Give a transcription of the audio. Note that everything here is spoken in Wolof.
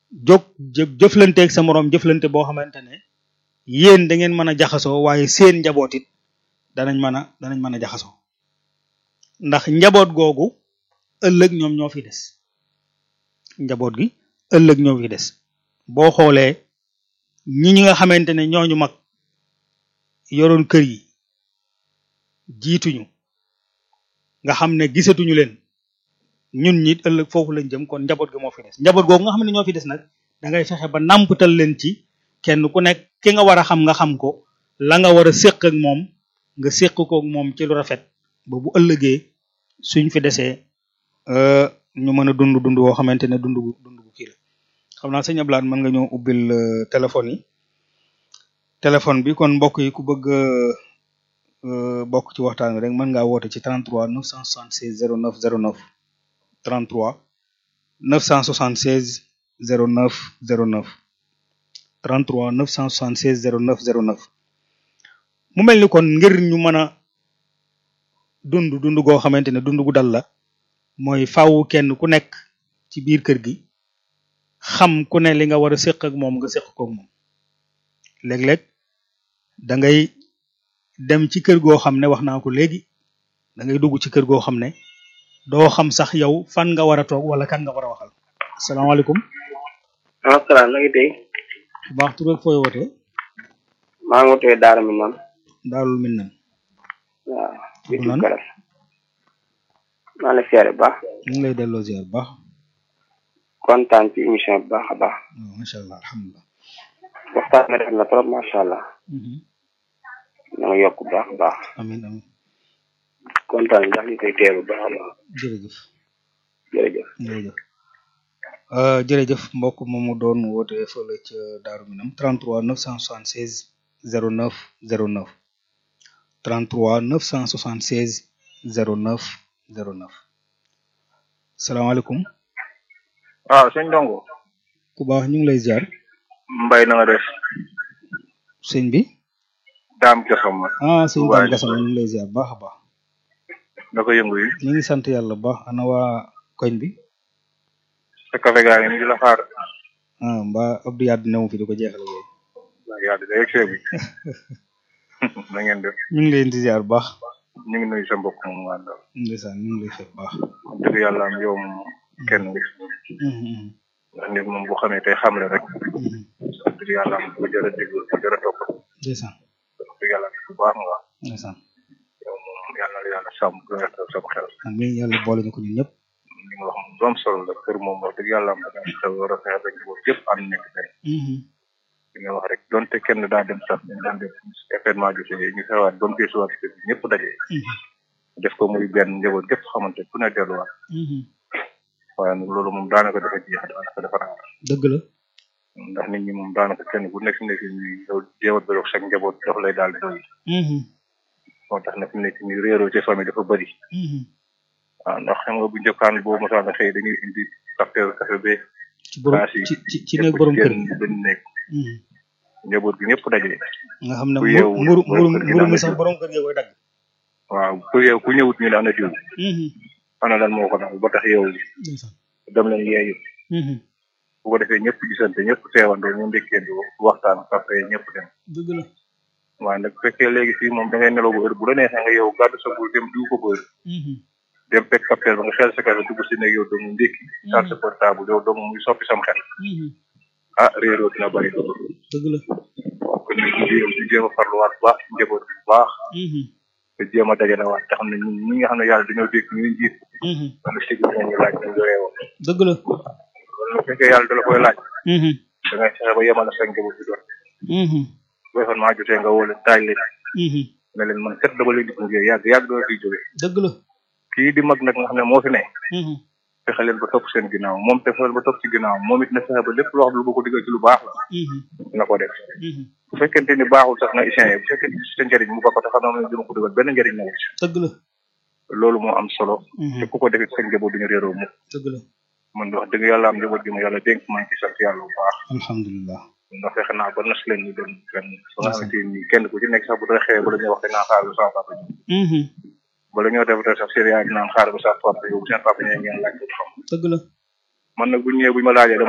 jóg jë- jëflanteeg sa moroom jëflante boo xamante ne yéen da ngeen mën a jaxasoo waaye seen njaboot it danañ mën a danañ mën a jaxasoo ndax njaboot googu ëllëg ñoom ñoo fi des njaboot gi ëllëg ñoo fi des boo xoolee ñi ñi nga xamante ne ñooñu mag yoroon kër yi jiituñu nga xam ne gisatuñu leen ñun ñit ëllëg foofu lañ jëm kon njaboot gi moo fi des njaboot googu nga xam ne ñoo fi des nag da ngay fexe ba nàmpatal leen ci kenn ku nekk ki nga war a xam nga xam ko la nga war a séq ak moom nga séq ko ak moom ci lu rafet ba bu ëllëgee suñ fi desee euh, ñu mën a dund dund woo xamante ne dund gu dund gu kii la xam naa sëñ Ablaye mën nga ñëw ubbil euh, téléphone yi téléphone bi kon mbokk yi ku bëgg euh, bokk ci waxtaan wi rek mën ngaa woote ci 33 976 09 09 33 976 09 09 33 976 09 09 mu mel ni kon ngir ñu mën a dund dund goo xamante ne dund gu dal la mooy faaw kenn ku nekk ci biir kër gi xam ku ne li nga war a séq ak moom nga séq ko ak moom léeg-léeg da ngay dem ci kër goo xam ne wax naa ko léegi da ngay dugg ci kër goo xam ne doo xam sax yow fan nga war a toog wala kan nga war a waxal asalaamaaleykum waaw salaam na ngi tey bu baax tur ak fooy wootee maa ngi wootee Daara mi noonu daalul min nan waaw Tur bitim lan? garas maa la siyaare bu baax ñu ngi lay delloo ziar bu baax kontaan ci émission bu baax a baax waaw macha allah alhamdulilah waxtaan bi rafet na trop macha allah Mhm. na nga yokk bu baax a baax amin amin kontaan ndax ñu koy teelu bu baax a baax jërëjëf jërëjëf jërëjëf Euh, jërëjëf mbokk moomu doon woote fële ca Daaru Minam 33 976 09 09 33 976 09 09 salaamaaleykum waaw sëñ Ndongo ku baax ñu ngi lay ziar mbay na nga def sëñ bi daam gasam ma ah sëñ Waaye Dame Gassama ñu ngi lay ziar bu baax a baax na ko yëngu yi ñu ngi sant yàlla bu baax ana waa koñ bi sa café gaa ngi ni di la xaar ah mbaa Abdou Yade newu fi di ko jeexal yooyu waaw yaa di day egg bi na ngeen def ñu ngi leen di ziar bu baax ñu ngi nuyu sa mbokk moom nga àndal ndeysaan ñu ngi lay fekk bu baax wax dëgg yàlla am yow moom kenn nga Mhm, mhm, ndax nit moom bu xamee tey xamle rek mhm. wax dëgg yàlla am bu jërë déglu bu jërë topp ndeysaan wax dëgg yàlla bu baax nga ndeysaan yow moom yàlla na la yàlla sàmm bu rek sama xel amiin yàlla boole ñu ko ñun ñëpp li nga wax moom lu am solo la kër moom wax dëgg yàlla am da nga war a fexe rek boobu yëpp ànd nekk benn Mhm, li nga wax rek donte kenn daa dem sax ñu daan def événement jotee ñu xewaat ba mu desuwaat kër gi ñëpp daje mhm, def ko muy benn njaboot gépp xamante ku ne delluwaat mhm. waaye nag loolu moom daanaka dafa jeex daanaka dafa raar dëgg la ndax nit ñi moom daanaka kenn ku nekk fi nekk nii yow jéemat ba sa njaboot dafa lay daal di doy Mhm, moo tax nag fi nekk nii réeroo ci famille dafa bëri mhm. waaw ndax xam nga bu njëkkaan boobu mosaan na xëy dañuy indi facteur café be ci borom Baas yi ci ci ci nekk borom kër gi benn nekk Mhm. njaboot gi ñëpp daje nga xam ne ku mburu yeewu mburu borom mburu kër gi mburu daan mi na sax jiw. borom kër gi koy dagg waaw ku yeewu ku ñëwut ñu ne ana diw Mhm, ana lan moo ko daal ba tax yow ndeysaan dem leen yeeyu Mhm, bu ko defee ñëpp gisante ñëpp teewandoo ñu ndékkeendoo waxtaan après ñëpp dem dëgg la waaye nag bu fekkee léegi fii moom da ngay nelaw ba heure bu la neexee nga yow gàddu sa bul dem diw ko ba heure Mhm, dem fekk capteur ba nga xel sa café dugg si ne yow doomu ndékki taal sa portable yow doomu muy soppi sam xel mhm. ah réeroo dina bëri loolu dëgg la kon nag ñu jéem ñu jéem a farluwaat bu baax ci njaboot bi bu baax Mhm, te jéem a dajalewaat te xam ne ñun ñi nga xam ne yàlla dañoo dégg ñu njiit mhm. wala sigi ñu laaj ñu yoree woon dëgg la loolu nag fekkee yàlla da la koy laaj Mhm, da ngay fexe ba yemal sa njaboot bi doon mhm, boo xam maa jotee nga woo leen taaj leen mhm. ne leen man kat dama leen di gunge yàgg yàgg doo fiy jógee dëgg la kii di mag nag nga xam ne moo fi ne Mhm, fexe leen ba topp seen ginnaaw moom te fexeel ba topp ci ginnaaw moom it na fexe ba lépp loo xam ne lu ko ko digal ci lu baax la mhm, na ko def mhm. bu fekkente ni baaxul sax na isien bu fekkente ni sa njëriñ mu ba ko te xam ne dina ko digal benn njëriñ na wut dëgg la loolu moo am solo Mhm, te ku ko defit sa njaboot duñu réeroo mu dëgg la man wax dëgg yàlla am njaboot gi ma yàlla dénk maa ngi ci sant yàlla bu baax alhamdulilah ndax fexe naa ba nas leen ñu dem fenn ba nga xamante ni kenn ku ci nekk sax bu dara xewee bala ñuy wax dañ naan xaar ba sama papa ñëw Mhm, bala ñoo def dara sax seen yaay dinaan xaar ba sa papa yow bu seen papa ñëwee ngeen laaj ko xam dëgg la man nag bu ñu ñëwee bu ñu ma laajee dama